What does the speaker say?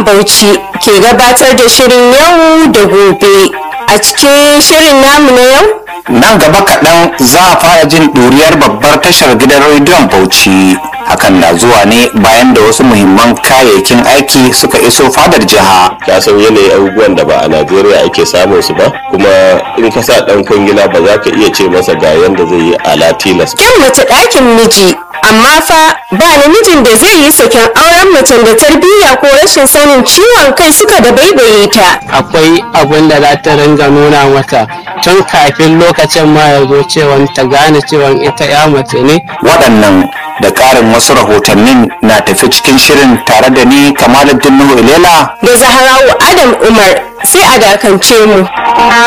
Bauchi ke gabatar da shirin yau da gobe. A cikin shirin namu na yau, nan gaba kaɗan za a fara jin ɗuriyar babbar tashar gidan rediyon bauchi hakan na zuwa ne bayan da wasu muhimman kayayyakin aiki suka iso fadar jiha ka san yanayin abubuwan da ba a najeriya ake samun su ba kuma in ka sa dan kwangila ba za ka iya ce masa ga yanda zai yi ala tilas kyan mace ɗakin miji, amma fa ba namijin da zai yi saken auren macen da tarbiyya ko rashin sanin ciwon kai suka da baibaye ta. akwai abin da za ta ringa nuna mata tun kafin lokacin ma ya zo cewa ta gane cewa ita ya mace ne waɗannan da ƙarin wasu rahotannin na tafi cikin shirin tare da ni kamaluddin nuhu ilela Da Zaharawu Adam Umar sai a dakance mu.